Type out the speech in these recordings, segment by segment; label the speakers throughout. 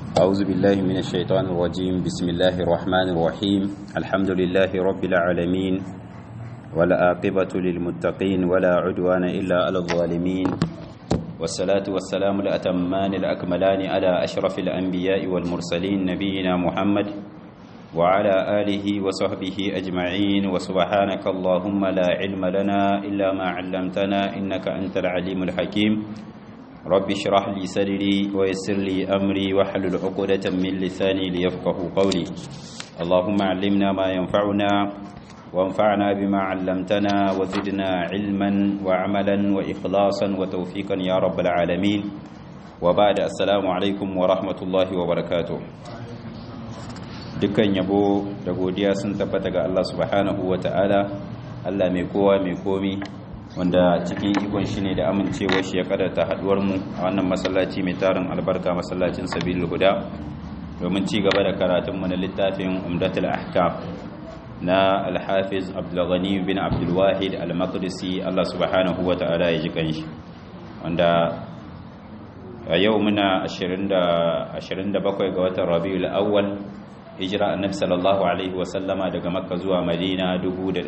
Speaker 1: أعوذ بالله من الشيطان الرجيم بسم الله الرحمن الرحيم الحمد لله رب العالمين والعاقبة للمتقين ولا عدوان إلا على الظالمين والصلاة والسلام الأتمان الأكملان على أشرف الأنبياء والمرسلين نبينا محمد وعلى آله وصحبه أجمعين وسبحانك اللهم لا علم لنا إلا ما علمتنا إنك أنت العليم الحكيم رب اشرح لي صدري ويسر لي أمري واحلل عقدة من لساني ليفقه قولي اللهم علمنا ما ينفعنا وانفعنا بما علمتنا وزدنا علما وعملا وإخلاصا وتوفيقا يا رب العالمين وبعد السلام عليكم ورحمة الله وبركاته dukkan yabo da godiya sun tabbata ga Allah subhanahu wa ta'ala Allah mai kowa mai komi wanda cikin ikon shi ne da amincewar shi ya kadarta haduwar mu a wannan masallaci mai tarin albarka masallacin sabilul huda domin ci gaba da karatun mu na littafin umdatul ahkam na al-hafiz abdulghani bin abdulwahid al-maqdisi Allah subhanahu wa ta'ala ya ji kanshi wanda a yau muna 27 ga watan rabiul awwal hijira annabi sallallahu alaihi wasallama daga makka zuwa madina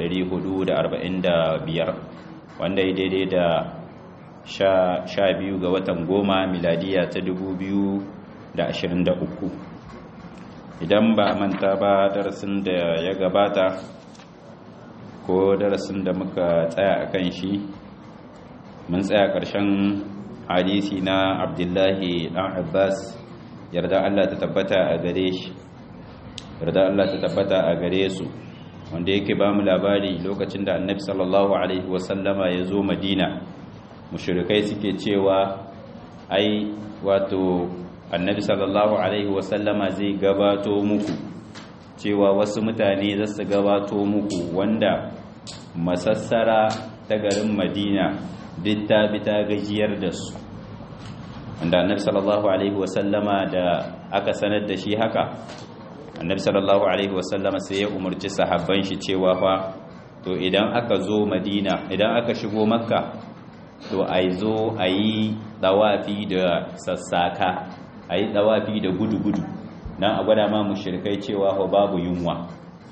Speaker 1: 1445 wanda ya daidai da sha biyu ga watan goma miladiya ta 2023 idan ba a manta ba darasin da ya gabata ko darasin da muka tsaya a kan shi mun tsaya ƙarshen hadisi na abdullahi ɗan abbas yarda allah ta tabbata a gare shi yarda Allah ta tabbata a gare su wanda yake ba mu labari lokacin da annabi sallallahu alaihi wasallama ya zo madina mushrikai suke cewa ai wato annabi sallallahu alaihi wasallama zai gabato muku cewa wasu mutane za su gabato muku wanda masassara ta garin madina duk ta bi ta gajiyar da su wanda annabi sallallahu alaihi wasallama da aka sanar da shi haka annabi sallallahu alaihi wasallama sai ya umarci sahabban shi cewa fa to idan aka zo madina idan aka shigo makka to ai zo ayi dawafi da sassaka ayi dawafi da gudu-gudu dan a gwada ma mushrikai cewa fa babu yunwa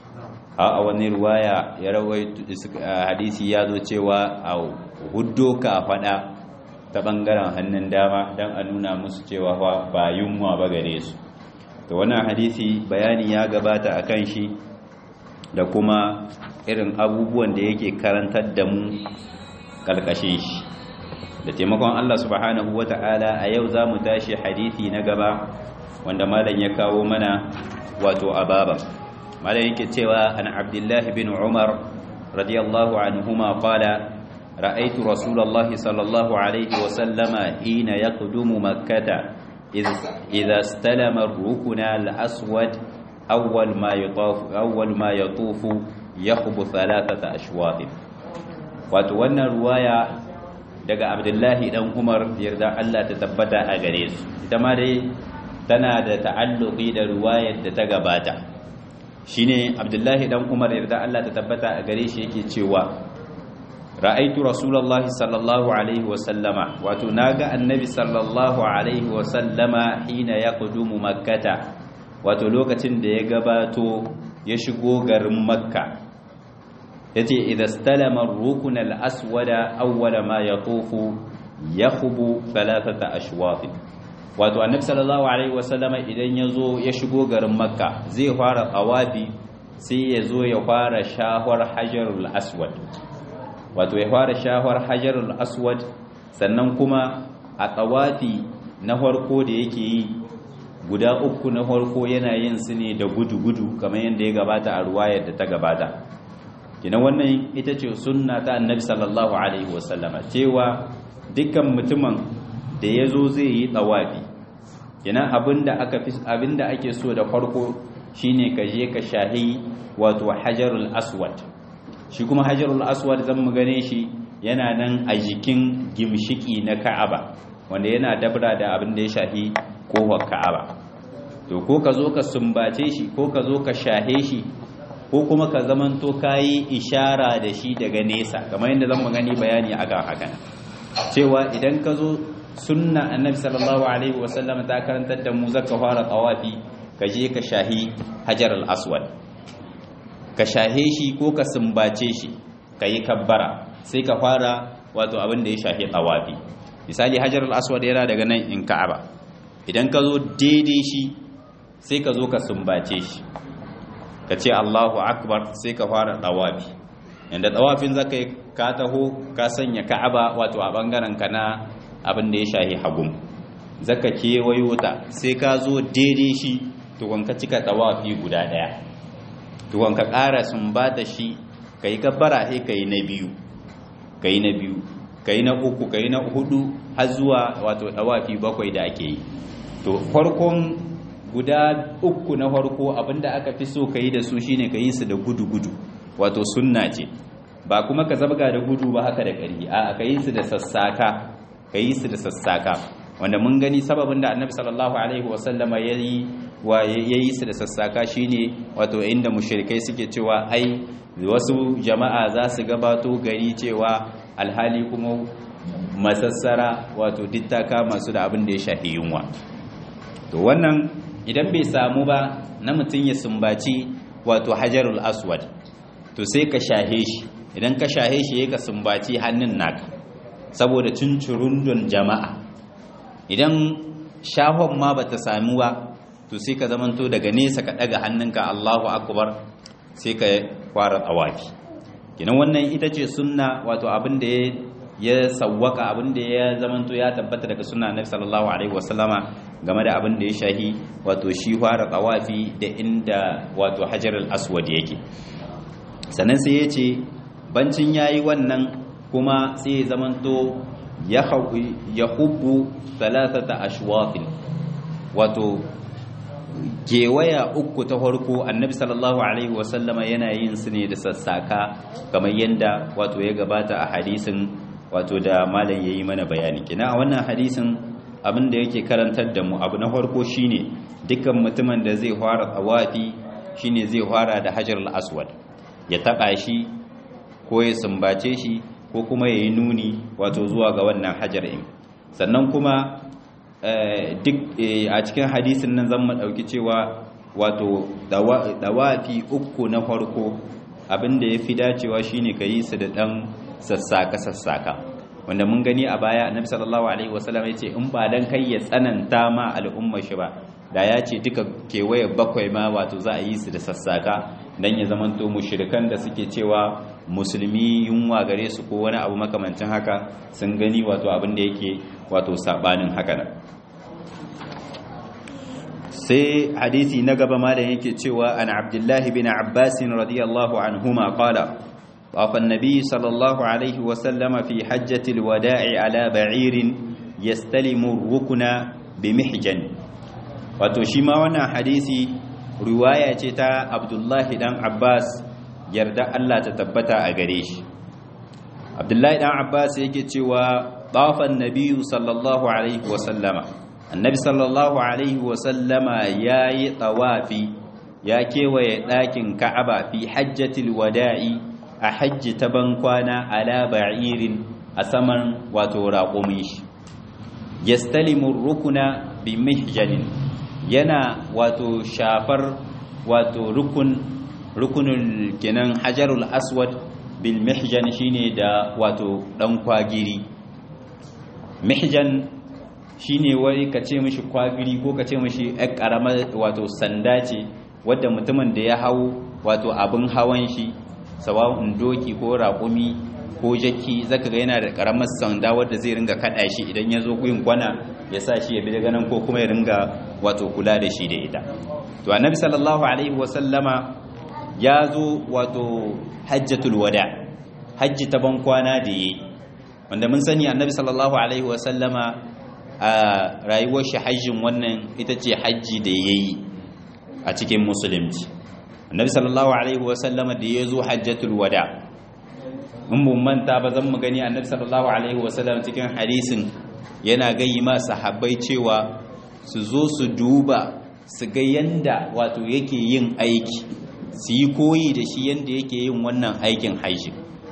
Speaker 1: a wani ruwaya ya rawaito hadisi ya zo cewa a huddo ka fada ta bangaren hannun dama dan a nuna musu cewa ba yunwa ba gare su to wannan hadisi bayani ya gabata a kan shi da kuma irin abubuwan da yake karantar da mu kalkashin shi da taimakon Allah subhanahu wata'ala a yau za mu tashi hadisi na gaba wanda malam ya kawo mana wato ababa malam yake cewa an abdullah bin umar radiyallahu anhuma qala ra'aytu rasulullahi sallallahu alaihi wa sallama hina yaqdumu makkah إذا استلم الركن الأسود أول ما يطوف أول ما يطوف يخب ثلاثة أشواط وتوانا رواية daga Abdullahi dan Umar yarda Allah ta tabbata a gare su ita ma dai tana da ta'alluqi da ruwayar da ta gabata shine Abdullahi dan Umar yarda Allah ta tabbata a gare shi yake cewa ra'aitu rasulullahi sallallahu alaihi wasallama wato naga annabi sallallahu alaihi wasallama hina yaqdumu makkata wato lokacin da ya gabato ya shigo garin makka yace idza stalama ar-rukn al-aswada awwala ma yatufu yakhubu thalathata ashwat wato annabi sallallahu alaihi wasallama idan yazo ya shigo garin makka zai fara tawafi sai yazo ya fara shahwar hajarul aswad wato ya fara shahar hajarul aswad sannan kuma a tsawafi na farko da yake yi guda uku na farko yana yin su ne da gudu-gudu kamar yadda ya gabata a ruwayar da ta gabata kina wannan ita ce sunna ta annabi sallallahu alaihi wasallama cewa dukkan mutumin da ya zo zai yi tsawafi kina abinda aka fi abinda ake so da farko shine ka je ka shahi wato hajarul aswad shi kuma hajarul aswad zan mu gane shi yana nan a jikin gimshiki na ka'aba wanda yana dabra da abin da ya shafi kofar ka'aba to ko ka zo ka sumbace shi ko ka zo ka shahe shi ko kuma ka zamanto kayi ishara da shi daga nesa kamar yadda zan mu gani bayani akan hakan cewa idan ka zo sunna annabi sallallahu alaihi wasallam ta karantar da mu zaka fara tawafi ka je ka shahi hajar al-aswad ka shahe shi ko ka sumbace shi ka yi kabbara sai ka fara wato abin da ya shahi tawafi misali hajar al-aswad yana daga nan in ka'aba idan ka zo daidai shi sai ka zo ka sumbace shi ka ce Allahu akbar sai ka fara tawafi yanda tawafin zaka yi ka taho ka sanya ka'aba wato a bangaren ka na abin da ya shahi hagum zaka kewayo ta sai ka zo daidai shi tukun ka cika tawafi guda daya tukun ka ƙara sumbata shi ka yi gabbara sai ka yi na biyu ka yi na biyu ka yi na uku ka yi na hudu har zuwa wato tawafi bakwai da ake yi to farkon guda uku na farko abinda aka fi so ka yi da su shine ka yi su da gudu-gudu wato sunna ce ba kuma ka zabga da gudu ba haka da ƙari a ka yi su da sassaka ka yi su da sassaka wanda mun gani sababin da annabi sallallahu alaihi wasallama ya yi wa ya yi su da sassaka shine wato inda mushrikai suke cewa ai wasu jama'a za su gabato gari cewa alhali kuma masassara wato dittaka masu da abin da ya shafi yunwa to wannan idan bai samu ba na mutum ya sumbaci wato hajarul aswad to sai ka shahe shi idan ka shahe shi ya ka sumbaci hannun naka saboda cincirundun jama'a idan shahon ma bata samu ba to sai ka zamanto daga nesa ka daga hannunka Allahu akbar sai ka fara tsawafi kinan wannan ita ce sunna wato abin da ya sawwaka abin da ya zamanto ya tabbata daga sunna Annabi sallallahu alaihi wasallama game da abin da ya shahi wato shi fara tsawafi da inda wato hajarul aswad yake sannan sai ya ce bancin yayi wannan kuma sai ya zamanto ya hubbu talatata ashwafin wato gewaya uku ta farko annabi sallallahu alaihi wasallama yana yin su ne da sassaka kamar yadda wato ya gabata a hadisin wato da malam yayi mana bayani kina a wannan hadisin abin da yake karantar da mu abu na farko shine dukkan mutumin da zai fara tawafi shine zai fara da hajarul aswad ya taba shi ko ya sumbace shi ko kuma ya yi nuni wato zuwa ga wannan hajar in sannan kuma duk a cikin hadisin nan zan ɗauki cewa wato dawafi uku na farko abinda ya fi dacewa shine ka yi su da ɗan sassaka-sassaka wanda mun gani a baya annabi sallallahu alaihi wasallam ya ce in ba dan kai ya tsananta ma al'umma shi ba da ya ce duka kewaye bakwai ma wato za a yi su da sassaka dan ya zamanto mushrikan da suke cewa musulmi yunwa gare su ko wani abu makamancin haka sun gani wato abin da yake wato sabanin haka nan sai hadisi na gaba malam yake cewa an abdullahi bin abbas radiyallahu anhuma qala طاف النبي صلى الله عليه وسلم في حجة الوداع على بعير يستلم الركن بمحجن wato shi ma wannan hadisi riwaya ce ta abdullahi dan abbas yarda Allah ta tabbata a gare shi abdullahi dan abbas yake cewa tafan nabiyyu sallallahu alaihi wa sallama annabi sallallahu alaihi wa sallama yayi tawafi ya kewaye ɗakin ka'aba fi hajjatil wada'i a hajji ta bankwana ala ba'irin a saman wato raƙumin shi yastalimu rukuna bi mihjanin yana wato shafar wato rukun rukunul kenan hajarul aswad bil mihjan shine da wato dan kwagiri mihjan shine wai ka ce mishi kwagiri ko ka ce mishi ɗan ƙaramar wato sanda ce wadda mutumin da ya hau wato abin hawan shi sawa'un doki ko raƙumi ko jaki zaka ga yana da ƙaramar sanda wadda zai ringa kaɗa shi idan ya zo kuyin kwana ya sa shi ya bi daga nan ko kuma ya ringa wato kula da shi da ita to annabi sallallahu alaihi wasallama ya zo wato hajjatul wada hajji ta ban kwana da yi wanda mun sani annabi sallallahu alaihi wasallama a rayuwar shi hajjin wannan ita ce hajji da ya yi a cikin musulunci annabi sallallahu alaihi wasallama da ya zo hajjatul wada in mun manta ba zan mu gani annabi sallallahu alaihi wasallam cikin hadisin yana gayi ma sahabbai cewa su zo su duba su ga yanda wato yake yin aiki su yi koyi da shi yanda yake yin wannan aikin hajji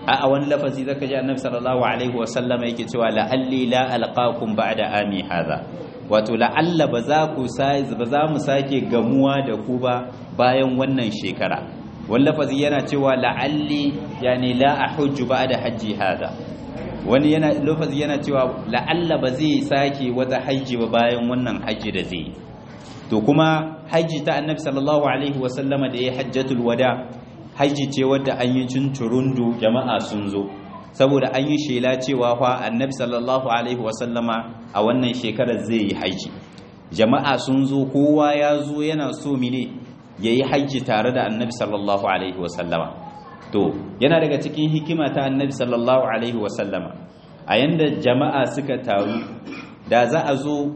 Speaker 1: a wani lafazi zaka ji annabi sallallahu alaihi wasallama yake cewa la'alli la alqakum ba'da ami hadha wato la'alla ba za ku ba za mu sake gamuwa da ku ba bayan wannan shekara wani lafazi yana cewa la'alli yani la ahujju ba'da hajji hadha wani yana lafazi yana cewa la'alla ba zai sake wata hajji ba bayan wannan hajji da zai to kuma hajji ta annabi sallallahu alaihi wasallama da ya hajjatul wada hajji ce wadda an yi tunturundu jama'a sun zo saboda an yi shela cewa fa annabi sallallahu alaihi wasallama a wannan shekarar zai yi hajji jama'a sun zo kowa ya zo yana so mine ya yi hajji tare da annabi sallallahu alaihi wasallama to yana daga cikin hikima ta annabi sallallahu alaihi wasallama a yanda jama'a suka taru da za a zo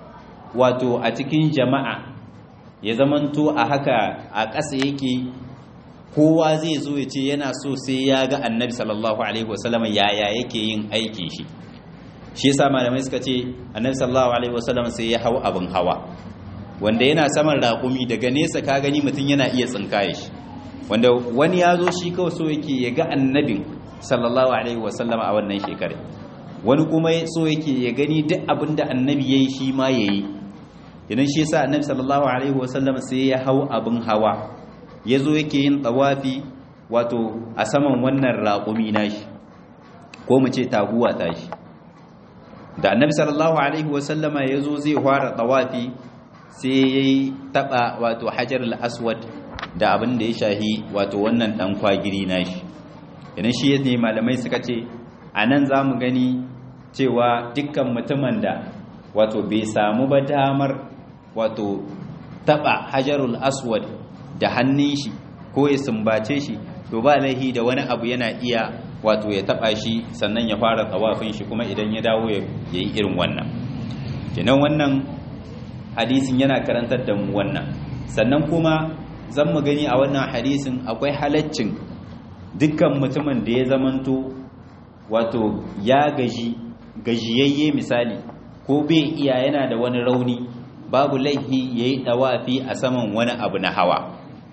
Speaker 1: wato a cikin jama'a ya zamanto a haka a ƙasa yake kowa zai zo ya ce yana so sai ya ga annabi sallallahu alaihi wasallam yaya yake yin aikin shi shi yasa malamai suka ce annabi sallallahu alaihi wasallam sai ya hau abin hawa wanda yana saman raƙumi daga nesa ka gani mutum yana iya tsinkaye shi wanda wani ya zo shi kawai so yake ya ga annabin sallallahu alaihi wasallam a wannan shekarar wani kuma so yake ya gani duk abin da annabi ya yi shi ma ya yi idan shi yasa annabi sallallahu alaihi wasallam sai ya hau abin hawa ya zo yake yin tsawafi wato a saman wannan raƙumi nashi ko mu ce taguwa tashi da annabi sallallahu alaihi wasallama ya zo zai fara tsawafi sai ya yi taɓa wato hajar al-aswad da abin da ya shahi wato wannan ɗan kwagiri nashi idan shi ne malamai suka ce a nan za mu gani cewa dukkan mutumin da wato bai samu ba damar wato taba hajarul aswad da hannun shi ko ya sumbace shi to ba laihi da wani abu yana iya wato ya taba shi sannan ya fara tsawafin shi kuma idan ya dawo ya yi irin wannan kenan wannan hadisin yana karantar da mu wannan sannan kuma zan mu gani a wannan hadisin akwai halaccin dukkan mutumin da ya zamanto wato ya gaji gajiyayye misali ko bai iya yana da wani rauni babu laihi ya yi ɗawafi a saman wani abu na hawa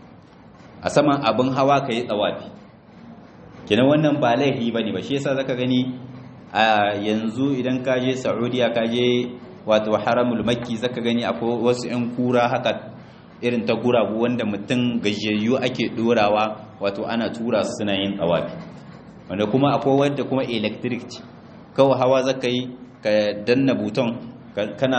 Speaker 1: a saman abin hawa ka yi ɗawafi kina wannan ba laihi ba ne ba shi yasa zaka gani a yanzu idan ka je saudiya ka je wato haramul makki zaka gani akwai wasu 'yan kura haka irin ta guragu wanda mutum gajiyayyu ake ɗorawa wato ana tura su suna yin ɗawafi wanda kuma akwai wadda kuma electric ce kawai hawa zaka yi ka danna buton kana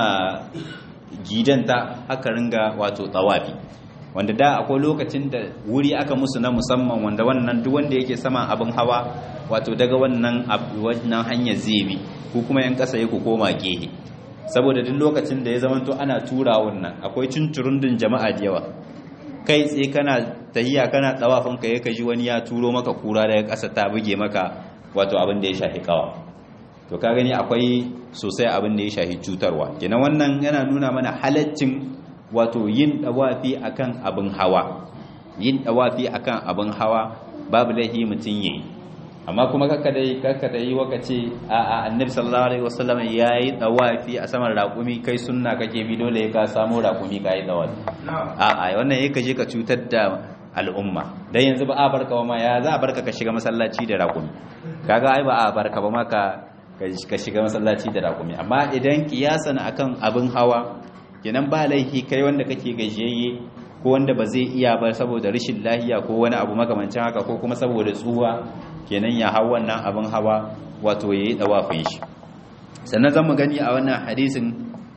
Speaker 1: gidanta aka ringa wato tsawafi wanda da akwai lokacin da wuri aka musu na musamman wanda wannan duk wanda yake saman abin hawa wato daga wannan wannan hanyar zai ko kuma yan kasa ku koma gehe saboda duk lokacin da ya zamanto ana tura wannan akwai cinturundun jama'a da yawa kai tsaye kana tahiya kana tsawafin ka ya kaji wani ya turo maka kura daga ƙasa ta buge maka wato abin da ya shafi kawa to ka gani akwai sosai abin da ya shafi cutarwa kenan wannan yana nuna mana halaccin wato yin dawafi akan abin hawa yin dawafi akan abin hawa babu laihi mutum yayi amma kuma kakka dai kakka dai waka ce a a annabi sallallahu alaihi wasallam yayi dawafi a saman raƙumi kai sunna kake bi dole ka samu raƙumi kai dawafi a a wannan yake je ka cutar da al'umma dan yanzu ba a barka ba ma ya za a barka ka shiga masallaci da raƙumi kaga ai ba a barka ba ma ka ka shiga masallaci da raƙumi amma idan kiyasan akan abin hawa kenan ba laifi kai wanda kake gajiyayye ko wanda ba zai iya ba saboda rashin lahiya ko wani abu makamancin haka ko kuma saboda tsuwa kenan ya hau wannan abin hawa wato yayi dawafin shi sannan zamu gani a wannan hadisin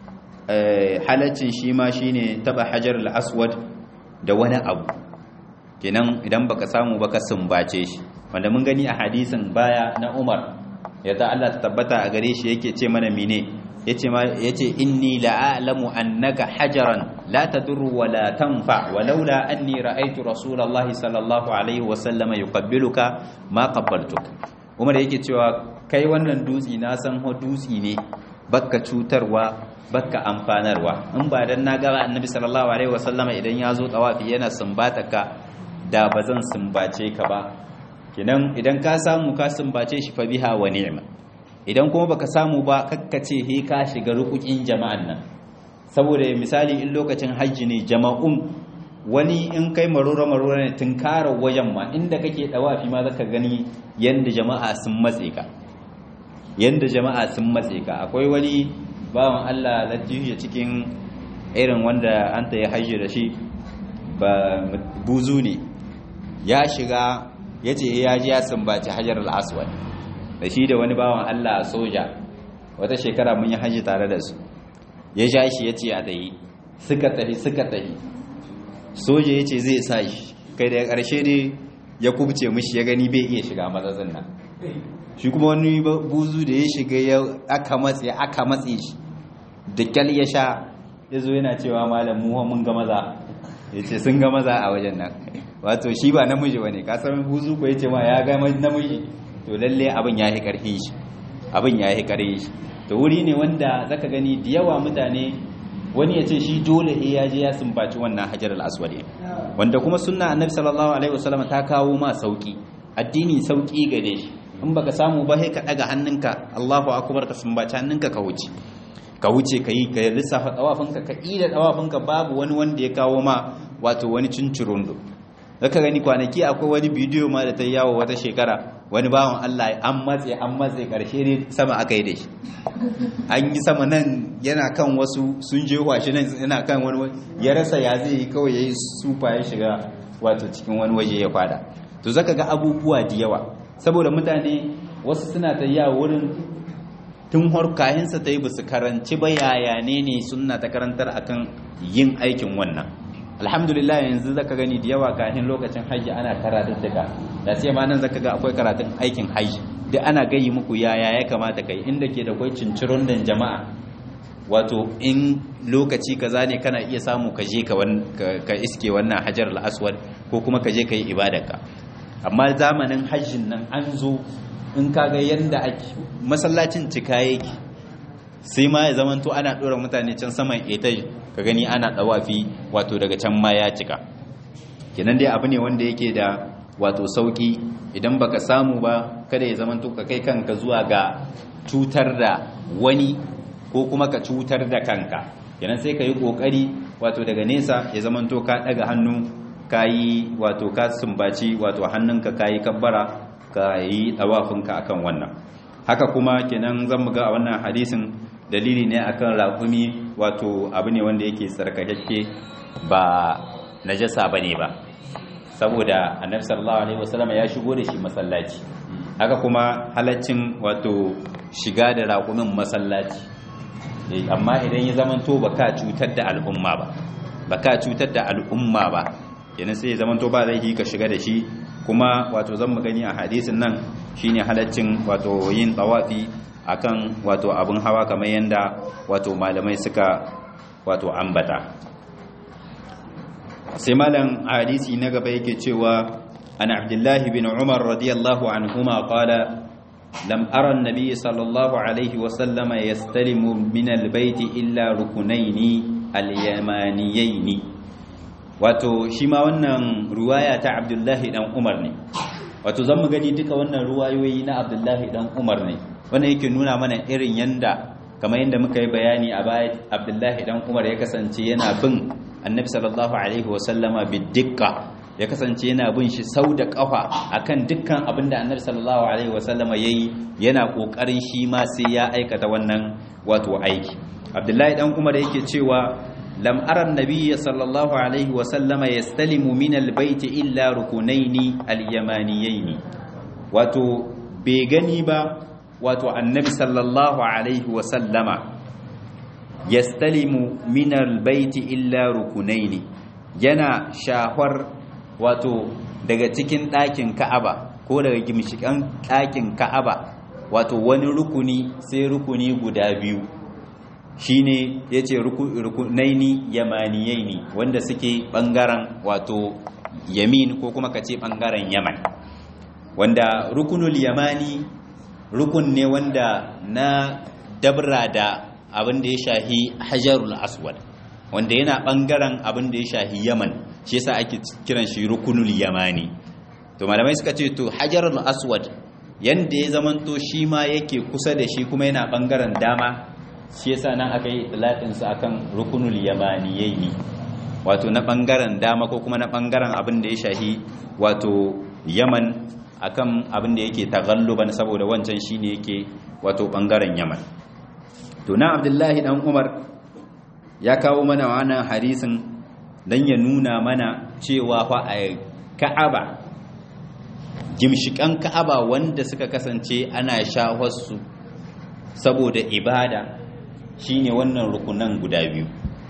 Speaker 1: halaccin shi ma shine taba hajar al-aswad da wani abu kenan idan baka samu baka sumbace shi wanda mun gani a hadisin baya na Umar yadda Allah ta tabbata a gare shi yake ce mana mine yace ma yace inni la'alamu annaka hajaran la tadurru wa la tanfa walaula anni ra'aytu rasulullahi sallallahu alaihi wa sallama yuqabbiluka ma qabbaltuk Umar yake cewa kai wannan dutsi na san ho dutsi ne bakka cutarwa bakka amfanarwa in ba dan na ga annabi sallallahu alaihi wa sallama idan ya zo tawafi yana sumbata ka da bazan sumbace ka ba kinan idan ka samu ka sumbace shi fa biha wa ni'ma idan kuma baka samu ba kakkace he ka shiga rukukin jama'an nan saboda misali in lokacin hajji ne jama'un wani in kai marora marora ne tunkarar wajen ma inda kake dawafi ma zaka gani yanda jama'a sun matse ka yanda jama'a sun matse ka akwai wani bawan Allah latifiya cikin irin wanda an ta yi hajji da shi ba buzu ne ya shiga ya ce ya ji ya sumbaci hajar al'aswad da shi da wani bawan Allah soja wata shekara mun yi hajji tare da su ya ja shi ya ce a tahi suka tahi suka tahi soja ya ce zai sa shi kai daga ƙarshe ne ya kubce mishi ya gani bai iya shiga matsatsin nan shi kuma wani buzu da ya shiga ya aka matse aka matse shi da kyal ya sha ya zo yana cewa malam muwa mun ga maza ya ce sun ga maza a wajen nan wato shi ba namiji bane ka san buzu ko ya ce ma ya ga namiji to lalle abin ya yi karfin shi abin ya yi karfin shi to wuri ne wanda zaka gani da yawa mutane wani ya ce shi dole he ya je ya sumbaci wannan hajar al-aswad wanda kuma sunna annabi sallallahu alaihi wasallam ta kawo ma sauki addini sauki gare shi in baka samu ba sai ka daga hannunka Allahu akbar ka sumbaci hannunka ka wuce ka wuce ka yi ka lissafa dawafinka ka ida dawafinka babu wani wanda ya kawo ma wato wani cincirundo zaka gani kwanaki akwai wani bidiyo ma da ta yawo wata shekara wani bawan Allah an matse an matse karshe ne sama aka yi da shi an yi sama nan yana kan wasu sun je shi nan yana kan wani ya rasa ya zai yi kawai ya yi sufa ya shiga wato cikin wani waje ya kwada to zaka ga abubuwa da yawa saboda mutane wasu suna ta yawo wurin tun harkahinsa ta yi basu karanci ba yaya ne ne suna ta karantar akan yin aikin wannan alhamdulillah yanzu zaka gani da yawa kafin lokacin hajji ana karatun daga da sai ma nan zaka ga akwai karatun aikin hajji duk ana gayi muku yaya ya kamata kai inda ke da kwai cincirin dan jama'a wato in lokaci kaza ne kana iya samu ka je ka iske wannan hajar al-aswad ko kuma ka je ka yi ibadarka amma zamanin hajjin nan an zo in kaga yanda ake masallacin cika yake sai ma ya zamanto ana ɗora mutane can saman etaj ka gani ana ɗawafi wato daga can ma ya cika kenan dai abu ne wanda yake da wato sauki idan baka samu ba kada ya zamanto ka kai kanka zuwa ga cutar da wani ko kuma ka cutar da kanka kenan sai ka yi kokari wato daga nesa ya zamanto ka ɗaga hannu ka yi wato ka sumbaci wato hannunka ka yi kabbara ka yi ɗawafinka akan wannan haka kuma kenan zan ga a wannan hadisin dalili ne akan raƙumi wato abu ne wanda yake tsarkakakke ba najasa bane ba saboda annabi sallallahu alaihi wasallam ya shigo da shi masallaci haka kuma halaccin wato shiga da raƙumin masallaci amma idan ya zamanto baka cutar da al'umma ba baka cutar da al'umma ba yana sai ya zamanto ba zai ka shiga da shi kuma wato zan mu gani a hadisin nan shine halaccin wato yin tawafi akan wato abin hawa kamar yanda wato malamai suka wato ambata sai malam hadisi na gaba yake cewa an abdullahi bin umar radiyallahu anhuma qala lam ara an-nabiy sallallahu alaihi wa sallama yastalimu min al-bayt illa rukunaini al-yamaniyaini wato shi ma wannan ruwaya ta abdullahi dan umar ne wato zan mu gani duka wannan ruwayoyi na abdullahi dan umar ne wannan yake nuna mana irin yanda kamar yadda muka yi bayani a baya abdullahi dan umar ya kasance yana bin annabi sallallahu alaihi wasallama bidikka ya kasance yana bin shi sau da kafa akan dukkan abin da annabi sallallahu alaihi wasallama yayi yana kokarin shi ma sai ya aikata wannan wato aiki abdullahi dan umar yake cewa lam ara annabiyya sallallahu alaihi wasallama yastalimu min albayt illa rukunaini alyamaniyaini wato bai gani ba wato annabi sallallahu alaihi wasallama yastalimu min albayti illa rukunaini yana shahwar wato daga cikin ɗakin ka'aba ko daga gimshikan ɗakin ka'aba wato wani rukuni sai rukuni guda biyu shine yace rukunaini yamaniyaini wanda suke bangaren wato yamin ko kuma kace bangaren yaman wanda rukunul yamani rukun ne wanda na dabra da abin da ya shahi hajarul aswad wanda yana bangaren abin da ya shahi yaman shi yasa ake kiran shi rukunul yamani to malamai suka ce to hajarul aswad yanda ya zamanto shi ma yake kusa da shi kuma yana bangaren dama shi yasa nan aka yi itlaqin sa akan rukunul yamaniyaini wato na bangaren dama ko kuma na bangaren abin da ya shahi wato yaman akan abin da yake taghalluban saboda wancan shine yake wato bangaren yaman to na abdullahi dan umar ya kawo mana wannan hadisin dan ya nuna mana cewa fa a ka'aba gimshikan ka'aba wanda suka kasance ana shawarsu saboda ibada shine wannan rukunan guda biyu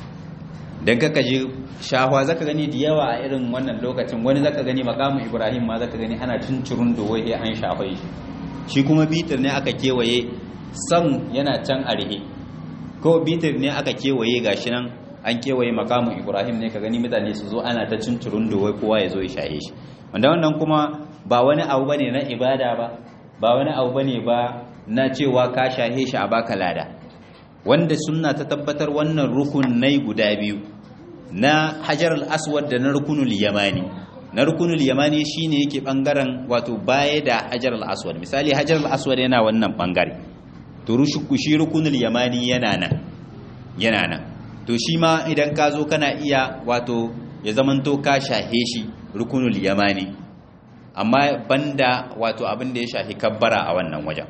Speaker 1: dan kaka je shahwa zaka gani da yawa a irin wannan lokacin wani zaka gani makamu ibrahim ma zaka gani ana cincirun da wai an shafai shi shi kuma bitir ne aka kewaye san yana can a rihe ko bitir ne aka kewaye gashi nan an kewaye makamu ibrahim ne ka gani mutane su zo ana ta cincirun da wai kowa ya zo ya shahe shi wanda wannan kuma ba wani abu bane na ibada ba ba wani abu bane ba na cewa ka shahe shi a baka lada wanda sunna ta tabbatar wannan rukunai guda biyu na hajar al-aswad da na rukunul yamani na rukunul yamani shine yake bangaren wato baya da hajar al-aswad misali hajar al-aswad yana wannan bangare to rushuku shi rukunul yamani yana nan yana nan to shi ma idan ka zo kana iya wato ya zamanto ka shahe shi rukunul yamani amma banda wato abin da ya shahi kabbara a wannan wajen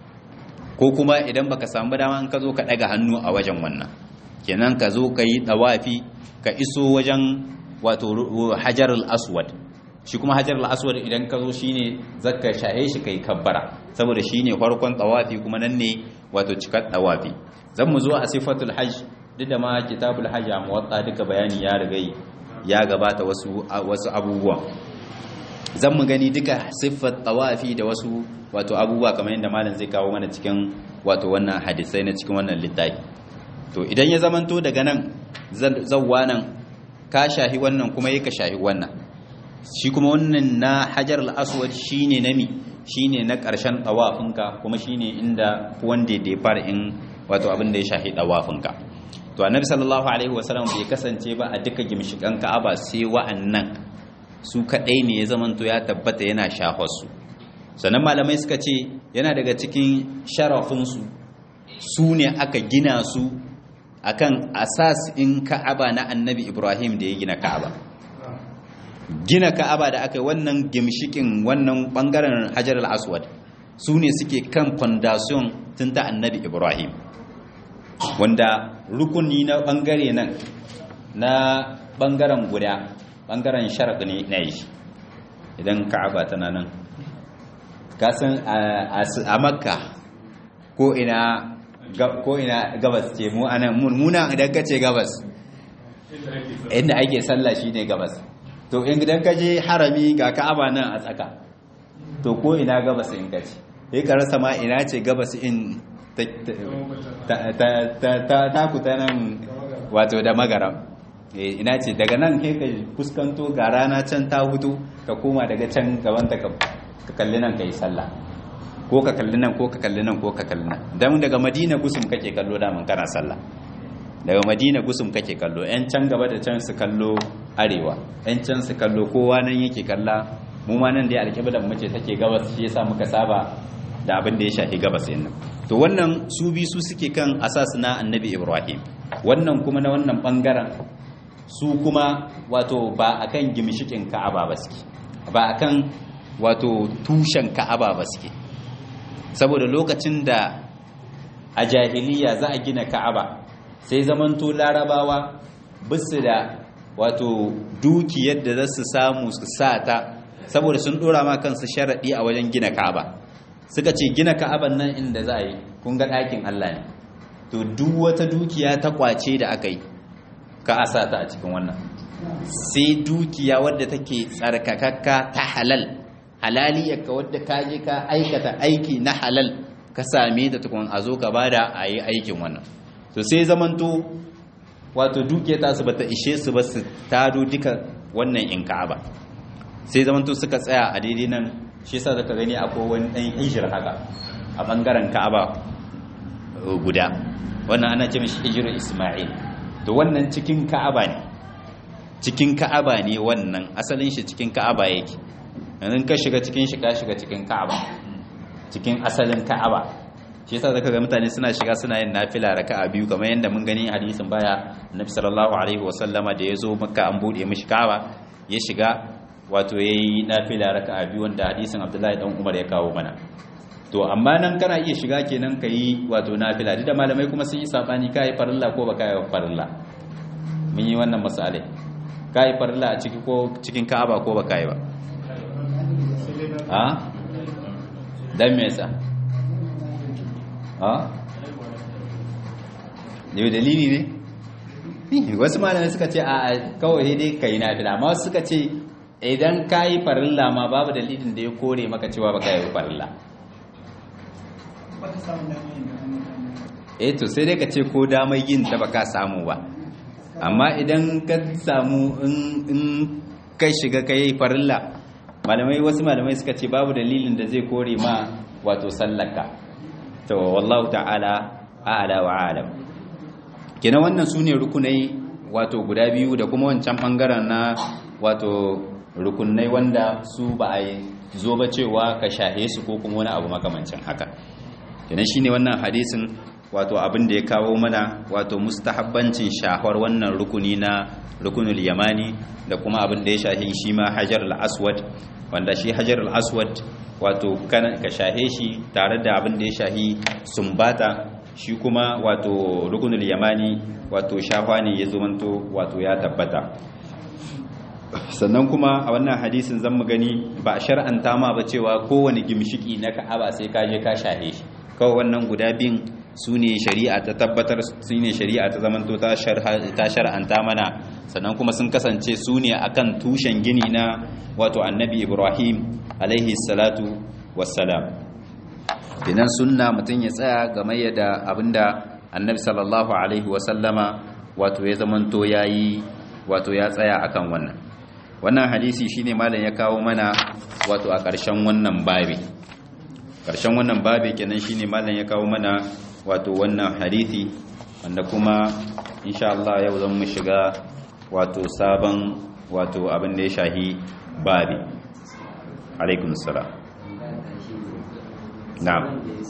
Speaker 1: ko kuma idan baka samu dama in ka zo ka daga hannu a wajen wannan kenan ka zo ka yi tawafi ka iso wajen wato hajar al-aswad shi kuma hajar al-aswad idan ka zo shine zakka shahe shi kai kabbara saboda shine farkon tawafi kuma nan ne wato cikar tawafi zan mu zo a sifatul hajj duk da ma kitabul hajj a muwatta duka bayani ya riga ya gabata wasu wasu abubuwa zan mu gani duka siffar tawafi da wasu wato abubuwa kamar yadda malam zai kawo mana cikin wato wannan hadisai na cikin wannan littafi to idan ya zamanto daga nan zawwa nan ka shahi wannan kuma yake shahi wannan shi kuma wannan na hajar al-aswad shine nami shine na ƙarshen tawafinka kuma shine inda wanda da ya fara in wato abin da ya shahi tawafinka to annabi sallallahu alaihi wasallam bai kasance ba a duka gimshikan ka'aba sai wa'annan su kadai ne ya zamanto ya tabbata yana shafarsu sannan malamai suka ce yana daga cikin sharafinsu su ne aka gina su akan asas in ka'aba na annabi ibrahim da ya gina ka'aba gina ka'aba da aka yi wannan gimshikin wannan bangaren hajar al-aswad su ne suke kan fondation tun ta annabi ibrahim wanda rukuni na bangare nan na bangaren guda bangaren sharaɗi ne na yi idan ka'aba tana nan kasan a makka ko ina ko ina gabas ce mu anan muna idan ka ce gabas inda ake sallah shine gabas to idan ka je harami ga ka'aba nan a tsaka to ko ina gabas in ka ce sai ka rasa ma ina ce gabas in ta kuta nan wato da magaram ina ce daga nan kai ka fuskanto ga rana can ta hutu ka koma daga can gaban ta ka kalli nan ka yi sallah ko ka kalli nan ko ka kalli nan ko ka kalli nan dan daga madina gusum kake kallo daman kana sallah daga madina gusum kake kallo yan can gaba da can su kallo arewa yan can su kallo kowa nan yake kalla mu ma nan dai alƙiblar mace take gabas shi yasa muka saba da abin da ya shafi gabas din nan to wannan su bi su suke kan asas na annabi ibrahim wannan kuma na wannan bangaren su kuma wato ba akan gimshikin ka'aba ba suke ba akan wato tushen ka'aba ba suke saboda lokacin da a jahiliya za a gina ka'aba sai zamanto larabawa bisu da wato dukiyar da za su samu su sa ta saboda sun dora ma kansu sharaɗi a wajen gina ka'aba suka ce gina ka'aban nan inda za a yi kun ga ɗakin Allah ne to duk wata dukiya ta kwace da aka yi ka a sa ta a cikin wannan sai dukiya wadda take tsarkakakka ta halal halaliyarka wadda ka je ka aikata aiki na halal ka same ta tukun a zo ka bada a yi aikin wannan to sai zamanto wato dukiya ta su bata ishe su ba su tado duka wannan in ka'aba sai zamanto suka tsaya a daidai nan shi yasa zaka gani akwai wani dan hijir haka a bangaren ka'aba guda wannan ana ce mishi hijirar isma'il to wannan cikin ka'aba ne cikin ka'aba ne wannan asalin shi cikin ka'aba yake yanzu ka shiga cikin shi ka shiga cikin ka'aba cikin asalin ka'aba shi yasa zaka ga mutane suna shiga suna yin nafila raka'a biyu kamar yadda mun gani hadisin baya annabi sallallahu alaihi wasallama da yazo makka an bude mishi kawa ya shiga wato yayi nafila raka'a biyu wanda hadisin abdullahi dan umar ya kawo mana to amma nan kana iya shiga kenan kai wato nafila duk da malamai kuma sun yi sabani kai farilla ko baka yi farilla mun yi wannan masalai kai farilla a ciki ko cikin ka'aba ko baka yi ba a dan me yasa a ne dalili ne wasu malamai suka ce a kawai dai kai nafila amma wasu suka ce idan kai farilla ma babu dalilin da ya kore maka cewa baka yi farilla eh to sai dai ka ce ko damar yin ta baka samu ba amma idan ka samu in kai shiga kai farilla malamai wasu malamai suka ce babu dalilin da zai kore ma wato sallaka to wallahu ta'ala a'ala wa alam kina wannan sune rukunai wato guda biyu da kuma wancan bangaren na wato rukunai wanda su ba a zo ba cewa ka shahe su ko kuma wani abu makamancin haka kenan shine wannan hadisin wato abin da ya kawo mana wato mustahabbancin shahwar wannan rukuni na rukunul yamani da kuma abin da ya shahi shi ma hajar al-aswad wanda shi hajar al-aswad wato ka shahe shi tare da abin da ya shahi sumbata shi kuma wato rukunul yamani wato shahwa ne ya zumanto wato ya tabbata sannan kuma a wannan hadisin zan mu gani ba a shar'anta ma ba cewa kowane gimshiki na ka'aba sai ka je ka shahe shi kawai wannan guda bin su ne shari'a ta tabbatar su ne shari'a ta zamanto ta shar'anta mana sannan kuma sun kasance su ne akan tushen gini na wato annabi ibrahim alaihi salatu wassalam dinan sunna mutum ya tsaya game da abinda annabi sallallahu alaihi wasallama wato ya zamanto yayi wato ya tsaya akan wannan wannan hadisi shine malam ya kawo mana wato a ƙarshen wannan babi ƙarshen wannan babi kenan shine malam ya kawo mana wato wannan hadisi wanda kuma insha Allah yau zan mu shiga wato sabon wato abin da ya shahi babi alaikum salam na'am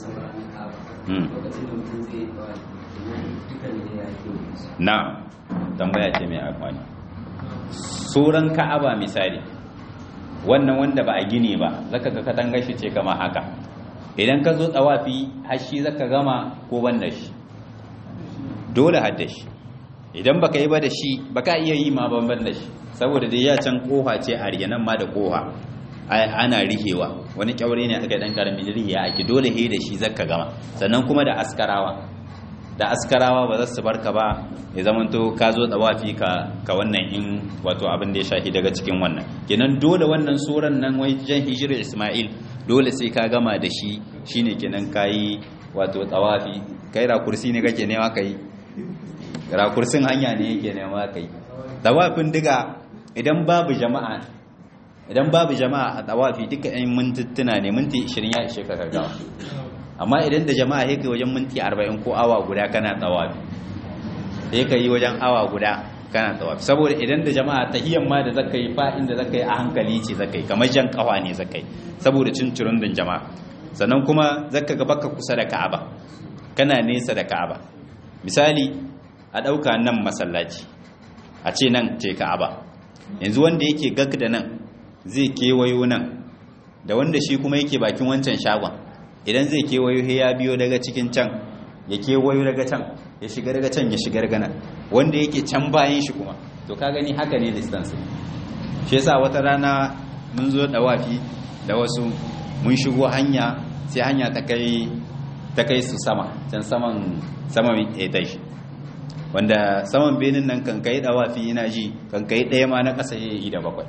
Speaker 1: na'am tambaya ce mai amfani suran ka'aba misali wannan wanda ba a gine ba zaka ga katanga shi ce kama haka idan ka zo tsawafi hashi zaka gama ko ban da shi dole hadda shi idan baka yi ba da shi baka iya yi ma ban da shi saboda dai ya can koha ce a riyanan ma da koha ana rihewa wani kyaure ne aka dan karamin rihiya ake dole he da shi zaka gama sannan kuma da askarawa da askarawa ba za su barka ba ya zamanto ka zo tsawafi ka ka wannan in wato abin da ya shahi daga cikin wannan kenan dole wannan suran nan wai jan hijirar Ismail dole sai ka gama da shi shine kenan kayi wato tsawafi kai rakursi ne kake nema kai rakursin hanya ne yake nema kai tsawafin diga idan babu jama'a idan babu jama'a a tsawafi duka yan mintuttuna ne minti 20 ya ishe ka gaggawa amma idan da jama'a yake wajen minti 40 ko awa guda kana tsawafi sai ka yi wajen awa guda kana tsawafi saboda idan da jama'a tahiyyar ma da zaka yi fa inda zaka yi a hankali ce zaka yi kamar jan kawa ne zaka yi saboda cincirin din jama'a sannan kuma zaka ga baka kusa da Ka'aba kana nesa da Ka'aba misali a dauka nan masallaci a ce nan ce Ka'aba yanzu wanda yake gag da nan zai kewayo nan da wanda shi kuma yake bakin wancan shagon idan zai kewayo ya biyo daga cikin can ya kewayo daga can ya shiga daga can ya shiga daga nan wanda yake can bayan shi kuma to ka gani haka ne distance shi yasa wata rana mun zo dawafi da wasu mun shigo hanya sai hanya ta kai ta kai su sama can saman saman etage wanda saman benin nan kan kai dawafi ina ji kan kai ɗaya ma na ƙasa yayi da bakwai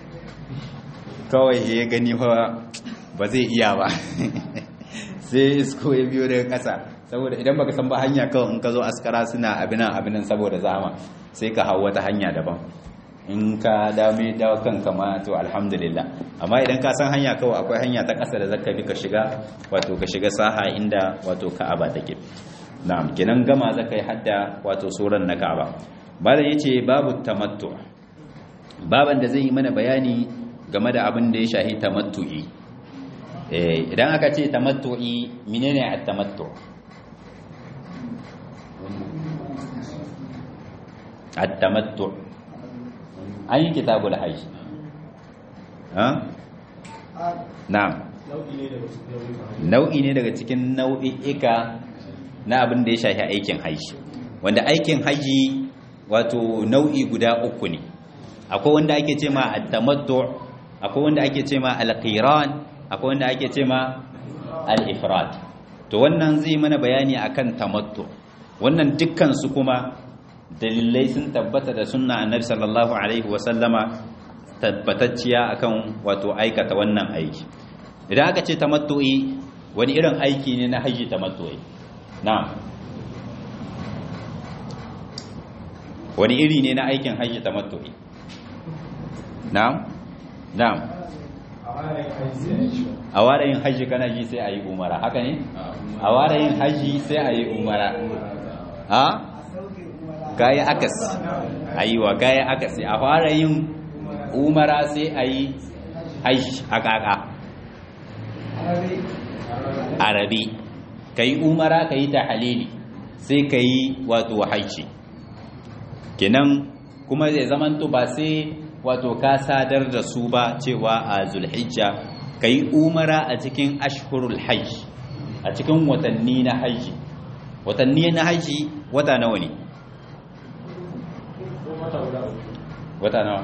Speaker 1: kawai ya gani fa ba zai iya ba sai isko ya biyo daga ƙasa saboda idan baka san ba hanya kawai in ka zo askara suna abinan abinan saboda zama sai ka hau wata hanya daban in ka dame dawo kanka ma to alhamdulillah amma idan ka san hanya kawai akwai hanya ta ƙasa da zaka bi ka shiga wato ka shiga saha inda wato ka'aba take na'am kenan gama zaka yi hadda wato suran na ka'aba bayan yace babu tamattu baban da zai yi mana bayani game da abin da ya shahi tamattu'i idan aka ce tamattu'i menene at-tamattu at-tamattu an yi kitabul hajj ha na'am nau'i ne daga cikin nau'i'ika na abin da ya shafi aikin hajji wanda aikin hajji wato nau'i guda uku ne akwai wanda ake ce ma at-tamattu akwai wanda ake ce ma al-qiran akwai wanda ake ce ma al-ifrad to wannan zai mana bayani akan tamattu wannan dukkan su kuma dalilai sun tabbata da sunna annabi sallallahu alaihi wa sallama tabbatacciya akan wato aikata wannan aiki idan aka ce tamattu'i wani irin aiki ne na haji tamattu'i na'am wani iri ne na aikin haji tamattu'i na'am na'am a warayin haji kana ji sai a yi umara haka ne a warayin haji sai a yi umara ha gaya akas ayiwa gaya akas a warayin umara sai a yi haji haka haka arabi ka yi umara ka yi ta halili sai ka yi wato haji kenan kuma zai zamanto ba sai wato ka sadar da su ba cewa a zulhijja ka yi umara a cikin ashhurul hajj a cikin watanni na hajji watanni na hajji wata nawa ne wata nawa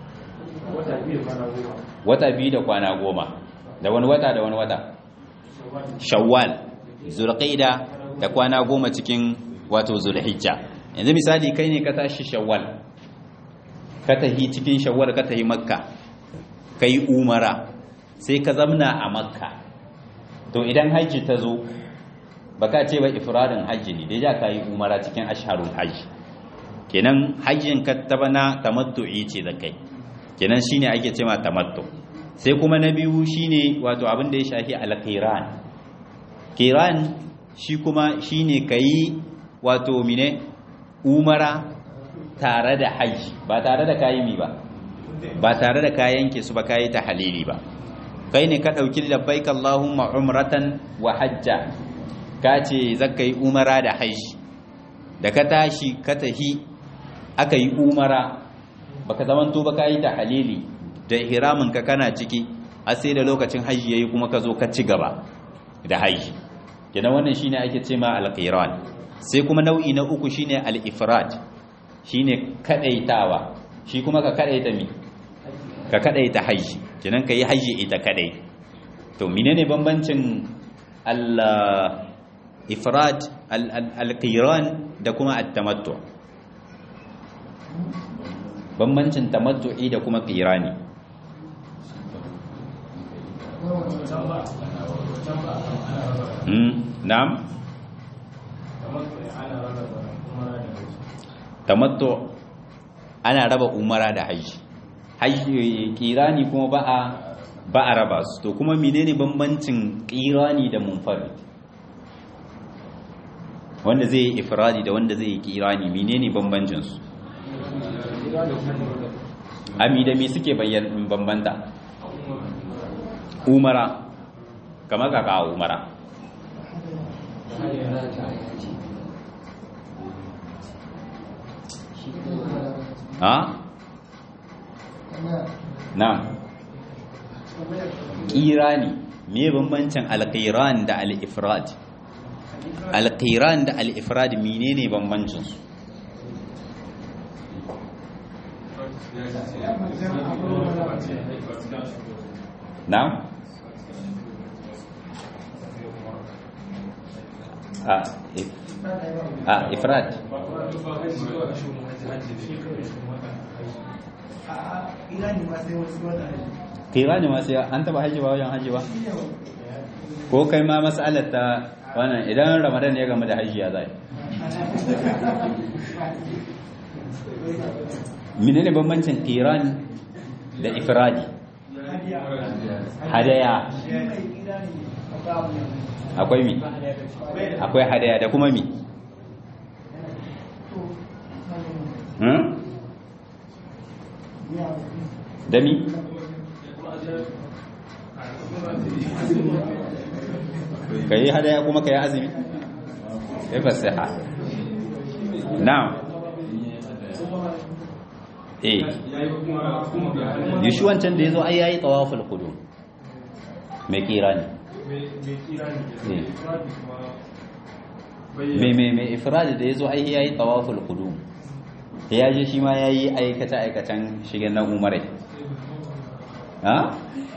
Speaker 1: wata biyu da kwana goma da wani wata da wani wata shawwal zulqaida da kwana goma cikin wato zulhijja yanzu misali kai ne ka tashi shawwal ka tahi cikin shawwal ka tahi makka kai umara sai ka zamna a makka to idan hajji ta zo baka ce ba ifradin hajji ne dai ja ka yi umara cikin asharul hajji kenan hajjin ka tabana tamattu'i ce da kai kenan shine ake cewa tamattu sai kuma na biyu shine wato abin da ya shafi al-qiran qiran shi kuma shine kai wato mine umara tare da hajji ba tare da kayi mi ba ba tare da kayan ke su ba kayi ta halili ba kai ne ka ɗauki labbaik Allahumma umratan wa hajja ka ce zaka yi umara da hajji da ka tashi ka tahi aka yi umara baka zamanto ba kayi ta halili da ihramin ka kana ciki har sai da lokacin hajji yayi kuma ka zo ka ci gaba da hajji kenan wannan shine ake ce ma al-qiran sai kuma nau'i na uku shine al-ifrad shine kadaitawa shi kuma ka kadaita mi ka kadaita haji kenan kai haji ita kadai to menene bambancin al-ifrad al-qiran da kuma at-tamattu bambancin tamattu'i da kuma qirani na'am tamattu ana raba umara da haji haji kirani kuma ba a ba a raba su to kuma menene bambancin kirani da munfarid wanda zai yi ifradi da wanda zai yi kirani menene bambancin su ami da me suke bayyana bambanta umara kamar kaka umara ha na kirani me bambancin alqiran da al-ifrad alqiran da al-ifrad menene bambancin su na a a ifrad kira ne masu an taba haji ba wajen haji ba ko kai ma matsalar ta wannan idan ramadan ya gama da haji ya zai menene bambancin kiran da ifradi hadaya akwai mi akwai hadaya da kuma mi da mi ka yi hadaya kuma ka yi azumi ya fasiha na'am eh yi shi wancan da ya zo ai yayi tawaful qudum mai kira ne mai mai mai ifradi da ya zo ai yayi tawaful qudum ya je shi ma yayi aikata aikatan shigen na umarai ha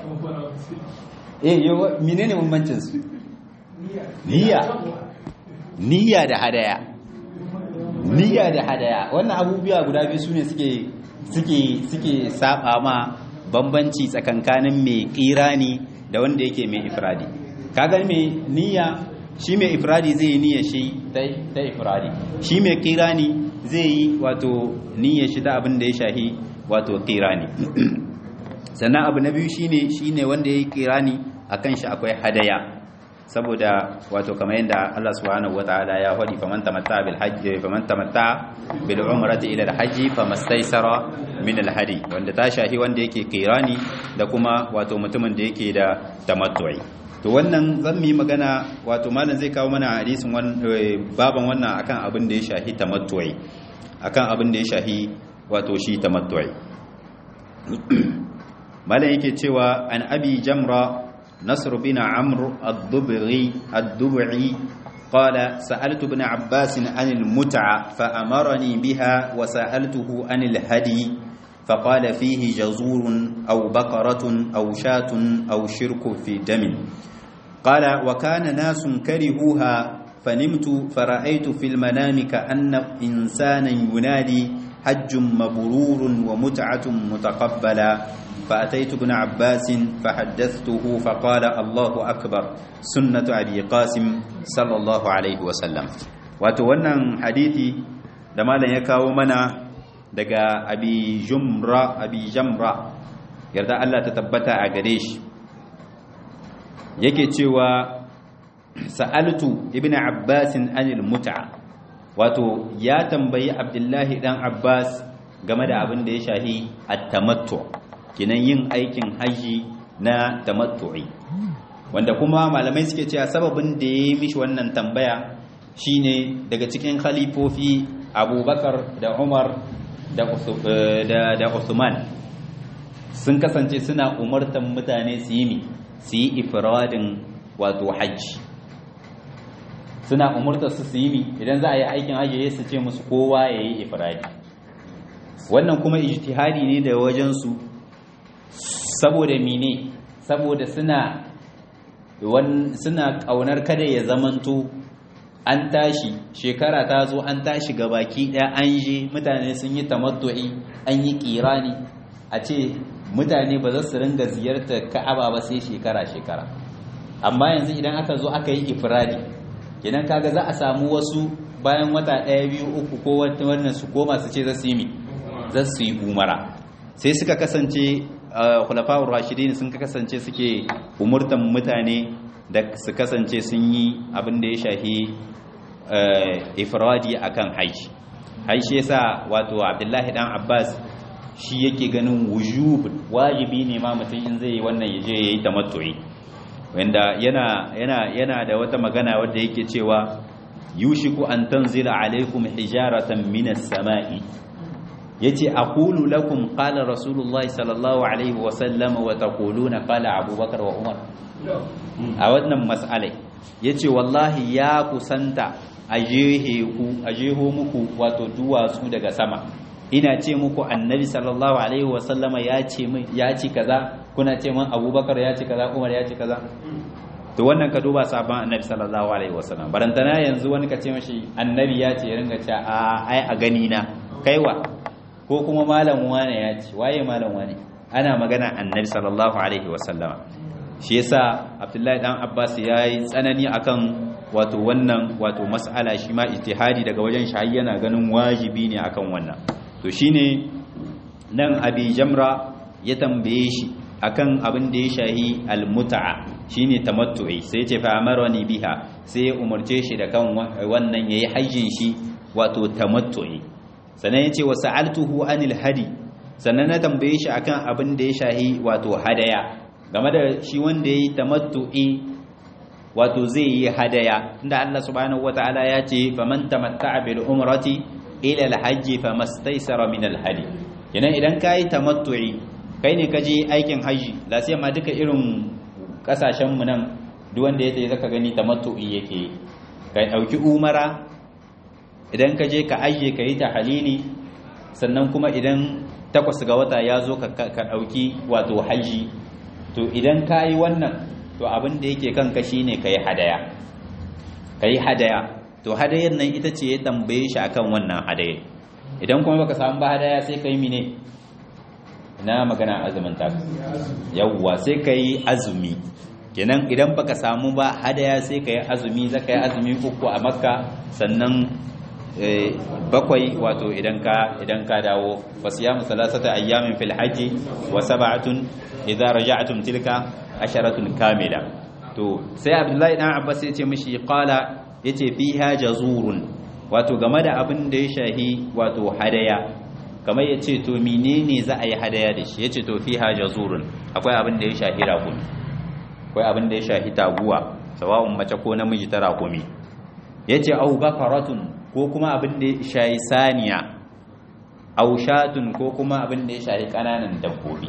Speaker 1: eh yo menene bambancin su niyya niyya da hadaya niyya da hadaya wannan abubuwa guda biyu sune suke suke suke saba ma bambanci tsakankanin mai kirani da wanda yake mai ifradi kaga mai niyya shi mai ifradi zai yi niyya shi ta ifradi shi mai kirani zai yi wato niyya shi ta abin da ya shahi wato kirani sannan abu na biyu shine shine wanda yayi kirani akan shi akwai hadaya saboda wato kamar yadda Allah subhanahu wataala ya faɗi faman tamatta bil hajj faman tamatta bil umrati ila al hajj famastaysara min al hadi wanda ta shahi wanda yake kirani da kuma wato mutumin da yake da tamattu'i to wannan zan yi magana wato malam zai kawo mana hadisin baban wannan akan abin da ya shahi tamattu'i akan abin da ya shahi wato shi tamattu'i malam yake cewa an abi jamra نصر بن عمرو الضبعي الضبعي قال سألت ابن عباس عن المتعة فأمرني بها وسألته عن الهدي فقال فيه جزور أو بقرة أو شاة أو شرك في دم قال وكان ناس كرهوها فنمت فرأيت في المنام كأن إنسانا ينادي حج مبرور ومتعة متقبلا فأتيت ابن عباس فحدثته فقال الله أكبر سنة أبي قاسم صلى الله عليه وسلم وتوانا حديثي دمالا يكاو منا daga abi jumra abi jamra yarda Allah ta tabbata a gare shi yake cewa sa'altu ibnu abbasin anil mut'a wato ya tambayi abdullahi dan abbas game da abin da ya shahi at-tamattu kinan yin aikin haji na tamattu'i wanda kuma malamai suke cewa sababin da ya yi mishi wannan tambaya shine daga cikin khalifofi abubakar da umar da Uthman sun kasance suna umartan mutane su yi su yi ifradin wato hajji suna umartar su su yi idan za a yi aikin hajji su ce musu kowa ya yi ifradi wannan kuma ijtihadi ne da wajensu saboda mine saboda suna suna kaunar kada ya zamanto an tashi shekara ta zo an tashi ga baki ɗaya an je mutane sun yi tamattu'i an yi kirani a ce mutane ba za su ringa ziyartar ka'aba ba sai shekara-shekara amma yanzu idan aka zo aka yi ifradi idan kaga za a samu wasu bayan wata ɗaya biyu uku ko wannan su koma su ce za su yi mi za su yi umara sai suka kasance khulafa'ur rashidin sun kasance suke umurtan mutane da su kasance sun yi abin da ya shahi ifradi akan haji haji yasa wato abdullahi dan abbas shi yake ganin wujub wajibi ne ma mutum in zai yi wannan yaje yayi tamattu'i wanda yana yana yana da wata magana wadda yake cewa yushiku an tanzila alaikum hijaratan minas sama'i yace aqulu lakum qala rasulullahi sallallahu alaihi wa sallam wa taquluna qala abubakar wa umar a wannan mas'alai yace wallahi ya kusanta a jeho muku wato duwatsu daga sama ina ce muku annabi sallallahu alaihi wasallama ya ce ya ci kaza kuna ce min abubakar ya ci kaza umar ya ci kaza to wannan ka duba sabon annabi sallallahu alaihi wasallam barantana yanzu wani ka ce mashi annabi ya ce ya ringa ce a ai a gani na kaiwa ko kuma malam wane ya ce waye malam wane ana magana annabi sallallahu alaihi wasallama shi yasa abdullahi dan abbas ya yi tsanani akan wato wannan wato mas'ala shi ma ijtihadi daga wajen shi yana ganin wajibi ne akan wannan to shine nan abi jamra ya tambaye shi akan abin da ya shahi almuta'a shine tamattu'i sai ce fa amarani biha sai ya umarce shi da kan wannan yayi hajjin shi wato tamattu'i sannan yace wa sa'altuhu anil hadi sannan na tambaye shi akan abin da ya shahi wato hadaya game da shi wanda yayi tamattu'i wato zai yi hadaya inda Allah subhanahu wataala ya ce faman tamatta'a bil umrati ila al hajji famastaysara min al hadi kenan idan kai tamattu'i kai ne kaje aikin haji la sai ma duka irin kasashen mu nan duk wanda ya zaka gani tamattu'i yake kai dauki umara idan kaje ka aje ka yi tahlili sannan kuma idan takwas ga wata ya zo ka dauki wato haji to idan kai wannan to abin da yake kanka shine kai hadaya kai hadaya to hadayar nan ita ce ya tambaye shi akan wannan hadaya idan kuma baka samu ba hadaya sai kai mine ina magana azumin ta yawwa sai kai azumi kenan idan baka samu ba hadaya sai kai azumi zaka yi azumi uku a makka sannan bakwai wato idan ka idan ka dawo fasiyamu salasata ayyamin fil hajji wa sab'atun idza raja'tum tilka asharatun kamila to sai abdullahi dan abbas yace mishi qala yace fiha jazurun wato game da abin da ya shahi wato hadaya kamar yace to menene za a yi hadaya da shi yace to fiha jazurun akwai abin da ya shahi rakumi akwai abin da ya shahi taguwa sawa'un mace ko namiji ta rakumi yace au bakaratun ko kuma abin da ya shahi saniya au shatun ko kuma abin da ya shahi kananan dabbobi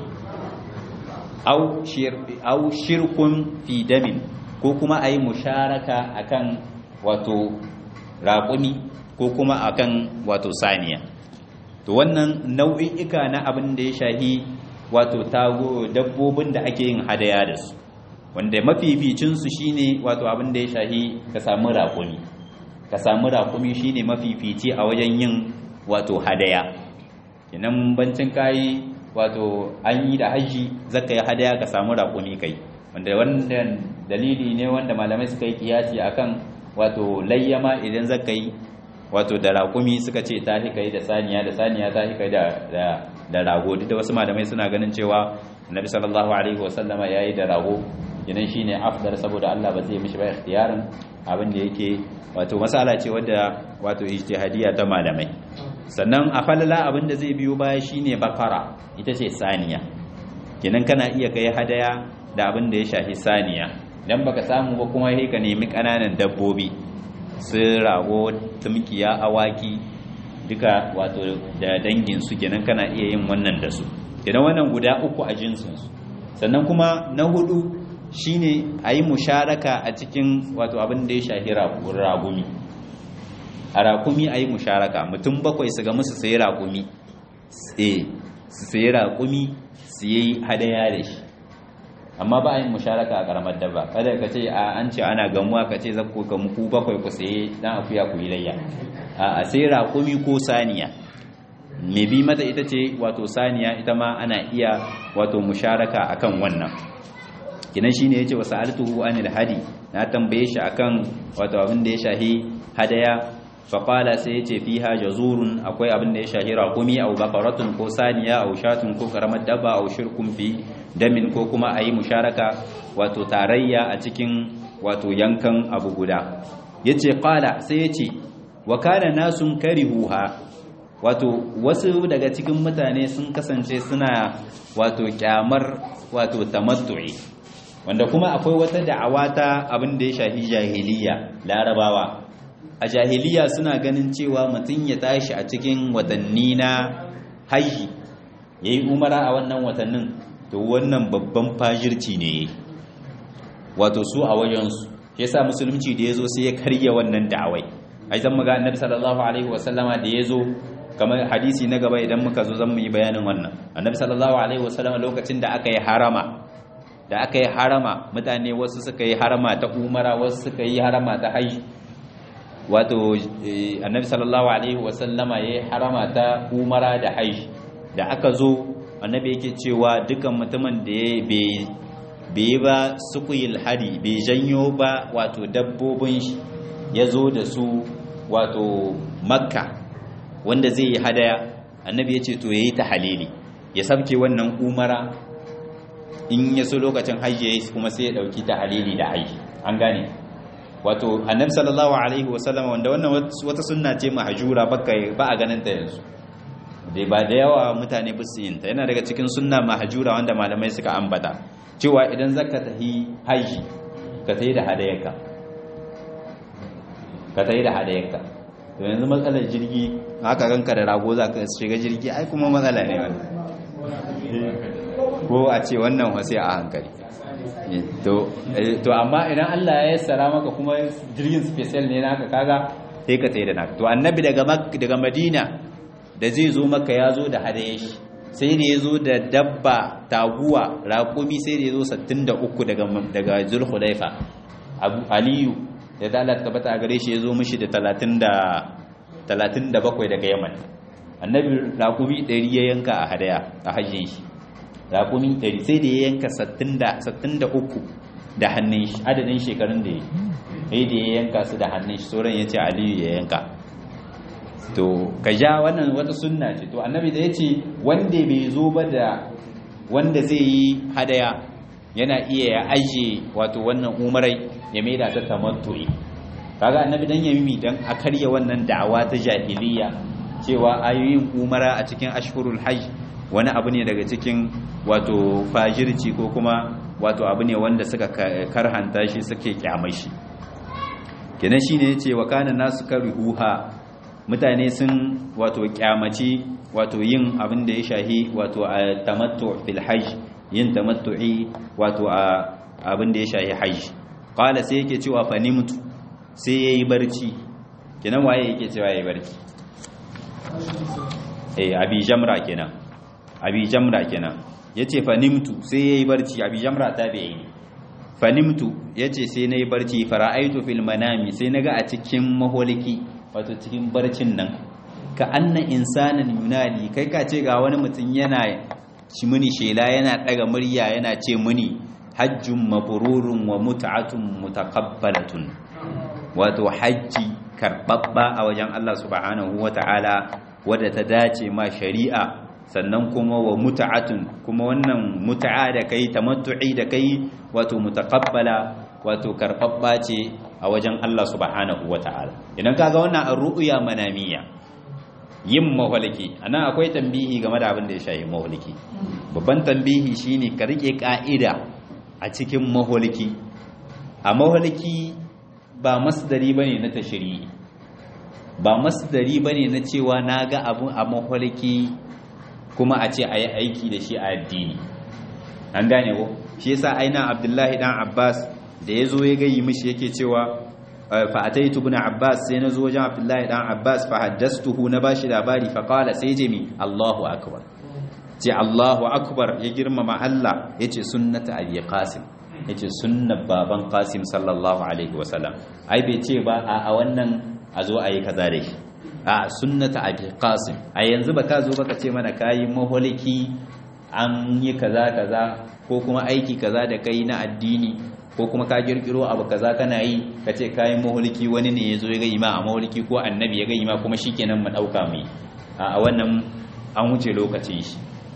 Speaker 1: au shirkun fi damin ko kuma a yi musharaka akan wato raƙumi ko kuma akan wato saniya to wannan nau'i'ika na abin da ya shahi wato tago dabbobin da ake yin hadaya da su wanda mafificinsu shine wato abin da ya shahi ka samu raƙumi ka samu raƙumi shine mafifici a wajen yin wato hadaya kinan bancin kayi wato an yi da haji zaka yi hadaya ka samu raƙumi kai wanda wannan dalili ne wanda malamai suka yi kiyasi akan wato layyama idan zaka yi wato da raƙumi suka ce ta kai da saniya da saniya ta kai da da rago duk da wasu malamai suna ganin cewa annabi sallallahu alaihi wasallama yayi da rago idan shine afdal saboda Allah ba zai mishi ba ikhtiyarin abin da yake wato masala ce wadda wato ijtihadiyya ta malamai sannan a falala abin da zai biyo baya shine bakara ita ce saniya kenan kana iya kai hadaya da abin da ya shafi saniya dan baka samu ba kuma sai ka nemi kananan dabbobi su rago tumkiya awaki duka wato da dangin su kenan kana iya yin wannan da su kenan wannan guda uku a jinsin su sannan kuma na hudu shine a yi musharaka a cikin wato abin da ya shafi ragumi a rakumi a yi musharaka mutum bakwai su ga musu sayi rakumi su sayi rakumi su yi hadaya da shi amma ba a yi musharaka a karamar dabba kada ka ce a an ce ana gamuwa ka ce zakko ka muku bakwai ku saye dan akuya ku yi layya a sai rakumi ko saniya mai bi mata ita ce wato saniya ita ma ana iya wato musharaka akan wannan kinan shine yace wa sa'altuhu anil hadi na tambaye shi akan wato abin da ya shahi hadaya fa qala sai yace fiha jazurun akwai abin da ya shahi raqumi aw baqaratun ko saniya aw shatun ko karamar dabba aw shirkun fi damin ko kuma ayi musharaka wato tarayya a cikin wato yankan abu guda yace qala sai yace wa kana nasun karihuha wato wasu daga cikin mutane sun kasance suna wato kyamar wato tamattu'i wanda kuma akwai wata da'awa ta abin da ya shafi jahiliya larabawa a jahiliya suna ganin cewa mutum ya tashi a cikin watanni na haji ya yi umara a wannan watannin to wannan babban fajirci ne wato su a wajensu shi yasa musulunci da ya zo sai ya karya wannan da'awai ai zan muga annabi sallallahu alaihi wasallama da ya zo kamar hadisi na gaba idan muka zo zan mu yi bayanin wannan annabi sallallahu alaihi wasallama lokacin da aka yi harama da aka yi harama mutane wasu suka yi harama ta umara wasu suka yi harama ta haji wato annabi sallallahu alaihi wasallama ya yi harama ta umara da haji da aka zo annabi yake cewa dukan mutumin da ya bai ba sukuyil hari bai janyo ba wato dabbobin shi ya zo da su wato makka wanda zai yi hadaya annabi ya ce to ya yi ta halili ya sabke wannan umara in ya so lokacin hajji ya yi kuma sai ya ɗauki ta halili da hajji an gane wato annabi sallallahu alaihi wasallam wanda wannan wata sunna ce mahjura baka ba a ganin ta yanzu dai ba da yawa mutane ba su yin ta yana daga cikin sunna mahjura wanda malamai suka ambata cewa idan zaka tahi haji ka tahi da hadayarka ka tahi da hadayarka to yanzu matsalar jirgi haka ranka da rago za ka shiga jirgi ai kuma matsala ne wannan ko a ce wannan wasu a hankali to amma idan Allah ya yassara maka kuma jirgin special ne naka kaga sai ka tsaye da naka to annabi daga daga Madina da zai zo maka ya zo da hadaye shi sai da ya zo da dabba taguwa raƙumi sai da ya zo 63 daga daga Zulhulaifa Abu Aliyu da dalat tabbata a gare shi ya zo mishi da 30 da 37 daga Yaman annabi raƙumi 100 ya yanka a hadaya a hajjin shi raƙumi ɗari sai da ya yanka sattin da uku da hannun shi adadin shekarun da ya yi da ya yanka su da hannun shi sauran ya ce aliyu ya yanka to ka ja wannan wata sunna ce to annabi da ya ce wanda bai zo ba da wanda zai yi hadaya yana iya ya ajiye wato wannan umarai ya maida ta tamattu'i kaga annabi dan ya mimi dan a karya wannan da'awa ta jahiliya cewa ayoyin umara a cikin ashhurul hajj wani abu ne daga cikin wato fajirci ko kuma wato abu ne wanda suka karhanta shi suke kyamai shi kenan shine yace wa kana nasu karihuha mutane sun wato kyamaci wato yin abin da ya shahi wato a tamattu fil hajj yin tamattu'i wato a abin da ya shahi hajj qala sai yake cewa fa nimtu sai yayi barci kenan waye yake cewa yayi barci eh abi jamra kenan abi jamra kenan yace fa nimtu sai yayi barci abi jamra tabi'i ne fa nimtu yace sai nayi barci fara'aitu fil manami sai naga a cikin maholiki wato cikin barcin nan ka anna insanan yunadi kai ka ce ga wani mutum yana ci muni shela yana daga murya yana ce muni hajjun mabrurun wa mut'atun mutaqabbalatun wato hajji karbabba a wajen Allah subhanahu wata'ala wadda ta dace ma shari'a sannan kuma wa muta'atun kuma wannan muta'a da kai tamattu'i da kai wato mutaqabbala wato karbabba ce a wajen Allah subhanahu wata'ala idan kaga wannan ar-ru'ya manamiya yin mawaliki anan akwai tambihi game da abin da ya shafi mawaliki babban tambihi shine ka rike ka'ida a cikin mawaliki a mawaliki ba masdari bane na tashri'i ba masdari bane na cewa naga abun a mawaliki kuma a ce ayi aiki da shi a addini an gane ko shi yasa aina Abdullahi dan Abbas da yazo ya gayi mishi yake cewa fa ataitu ibn Abbas sai nazo wajen Abdullahi dan Abbas fa haddastuhu na bashi labari fa qala sai jimi Allahu akbar ce Allahu akbar ya girmama Allah yace sunnata abi Qasim yace sunnar baban Qasim sallallahu alaihi wasallam ai bai ce ba a wannan a zo ayi kaza da shi a sunnata abi Qasim a yanzu baka zo baka ce mana kayi maholiki an yi kaza kaza ko kuma aiki kaza da kai na addini ko kuma ka kirkiro abu kaza kana yi ka ce kayan mahulki wani ne ya zo ya ga ima a mahulki ko annabi ya ga ima kuma shikenan mu dauka mu a wannan an wuce lokacin shi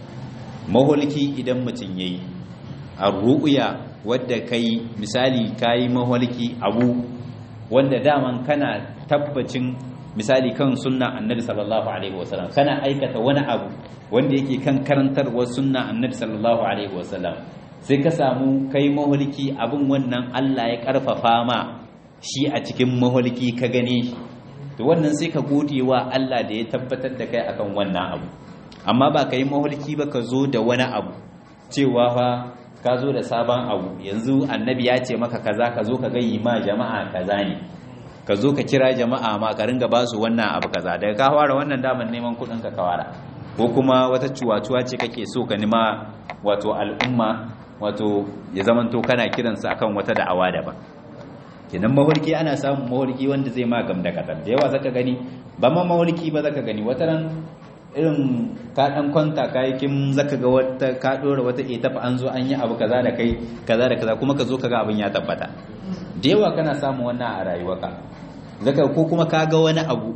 Speaker 1: mahulki idan mutum yayi a ru'uya wadda kai misali kayi mahulki abu wanda daman kana tabbacin misali kan sunna annabi sallallahu alaihi wasallam kana aikata wani abu wanda yake kan karantarwar sunna annabi sallallahu alaihi wasallam sai ka samu kai mahulki abin wannan Allah ya karfafa ma shi a cikin mahulki ka gane shi to wannan sai ka gode wa Allah da ya tabbatar da kai akan wannan abu amma ba ka yi mahulki ba ka zo da wani abu cewa fa ka zo da sabon abu yanzu annabi ya ce maka kaza ka zo ka gayi ma jama'a kaza ne ka zo ka kira jama'a ma ka ringa ba su wannan abu kaza daga ka fara wannan daman neman kuɗin ka kawara ko kuma wata cuwa-cuwa ce kake so ka nima wato al'umma wato ya zamanto kana kiransa akan wata da'awa daban kenan mahulki ana samun mahulki wanda zai ma gam da kadan da yawa zaka gani ba ma mahulki ba zaka gani wata ran irin ka dan kwanta kayakin zaka ga wata ka dora wata etafa an zo an yi abu kaza da kai kaza da kaza kuma ka zo kaga abin ya tabbata da yawa kana samun wannan a rayuwarka zaka ko kuma ka ga wani abu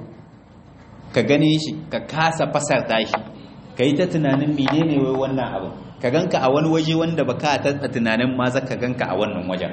Speaker 1: ka gane shi ka kasa fasarta shi ka yi ta tunanin menene wai wannan abu ka ganka a wani waje wanda ba ka ta tunanin ma za ka ganka a wannan wajen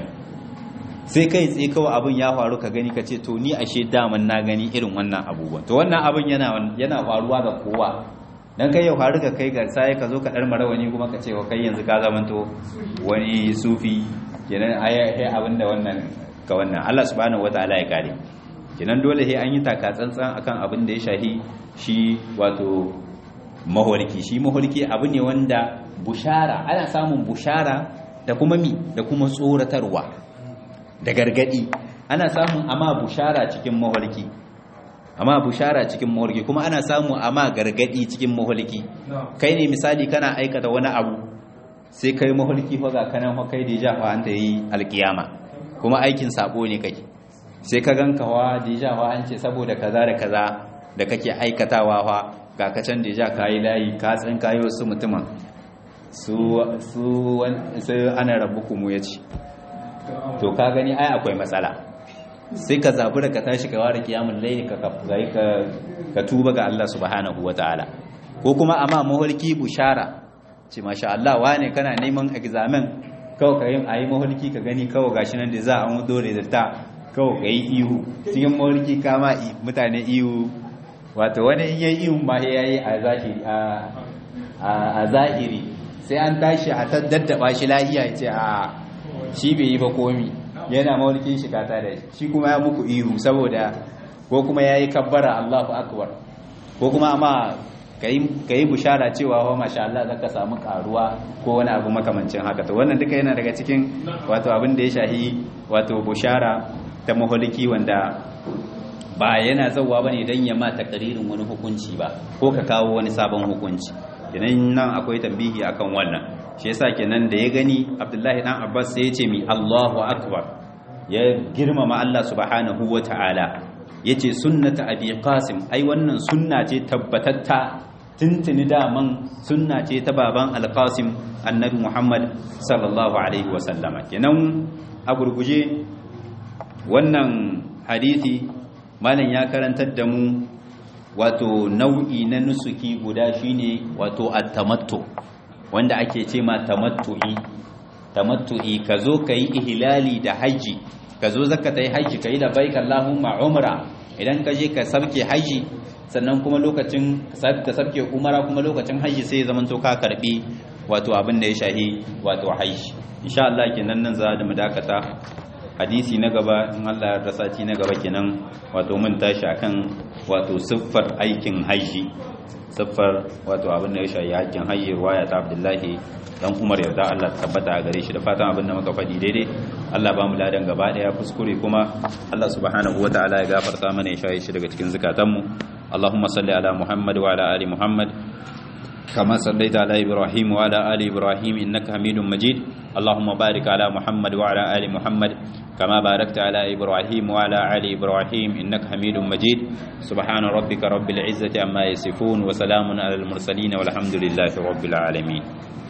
Speaker 1: sai kai tsaye kawai abin ya faru ka gani ka ce to ni ashe daman na gani irin wannan abubuwan to wannan abin yana yana faruwa ga kowa dan kai yau haru ka kai ga sai ka zo ka dar marawani kuma ka ce wa kai yanzu ka zamanto wani sufi kenan ai abinda wannan ka wannan Allah subhanahu wataala ya kare kenan dole sai an yi taka tsantsan akan abin da ya shahi shi wato mahorki shi mahorki abu ne wanda bushara ana samun bushara da kuma mi da kuma tsoratarwa da gargadi ana samun amma bushara cikin mahorki amma bushara cikin mahorki kuma ana samu amma gargadi cikin mahorki kai ne misali kana aikata wani abu sai kai mahorki fa ga kanan fa kai da ja fa an ta yi alkiyama kuma aikin sabo ne kake sai ka ganka wa da wa an ce saboda kaza da kaza da kake aikatawa fa ga kacan da ja kayi layi ka tsin kayi wasu mutumin su su sai ana rabbuku mu yace to ka gani ai akwai matsala sai ka zabi da ka tashi ka ware kiyamul layli ka ka ka tuba ga Allah subhanahu wataala ko kuma amma maholki bushara ce masha Allah wane kana neman examen kawai ka yi a yi maholki ka gani kawai gashi nan da za a mudo da ta kawai ka yi ihu cikin maholki kama mutane ihu wato wani in yi ihun ma ya yi a zahiri sai an tashi a ta daddaba shi lahiya ya ce a shi bai yi ba komi yana maholkin shi kata da shi kuma ya muku ihu saboda ko kuma ya yi kabbara allahu akbar ko kuma amma ka yi bushara cewa wa masha Allah za ka samu karuwa ko wani abu makamancin haka to wannan duka yana daga cikin wato abin da ya shahi wato bushara ta maholiki wanda ba yana zauwa bane dan ya ma takaririn wani hukunci ba ko ka kawo wani sabon hukunci kenan nan akwai tambihi akan wannan shi yasa kenan da ya gani Abdullahi dan Abbas sai ya ce mi Allahu akbar ya girmama Allah subhanahu wataala yace sunnata abi qasim ai wannan sunna ce tabbatatta tuntuni daman sunna ce ta baban alqasim annabi muhammad sallallahu alaihi wasallama kenan a gurguje wannan hadisi malam ya karantar da mu wato nau'i na nusuki guda shine wato at-tamattu wanda ake ce ma tamattu'i tamattu'i ka zo ka yi ihlali da haji ka zo zaka ta yi haji ka yi da baik Allahumma umra idan ka je ka sabke haji sannan kuma lokacin ka sabke umara kuma lokacin haji sai ya zamanto ka karbi wato abin da ya shahi wato haji insha Allah kenan nan za mu dakata hadisi na gaba in Allah ya sati na gaba kenan wato mun tashi akan wato siffar aikin haji siffar wato abin da ya shahi aikin haji ruwaya ta Abdullahi dan Umar yarda Allah ta tabbata a gare shi da fatan abin da muka faɗi daidai Allah ba mu ladan gaba daya kuskure kuma Allah subhanahu wataala ya gafarta mana ya shaye shi daga cikin zakatanmu Allahumma salli ala Muhammad wa ala ali Muhammad كما صليت على إبراهيم وعلى آل إبراهيم إنك حميد مجيد اللهم بارك على محمد وعلى آل محمد كما باركت على إبراهيم وعلى آل إبراهيم إنك حميد مجيد سبحان ربك رب العزة عما يصفون وسلام على المرسلين والحمد لله رب العالمين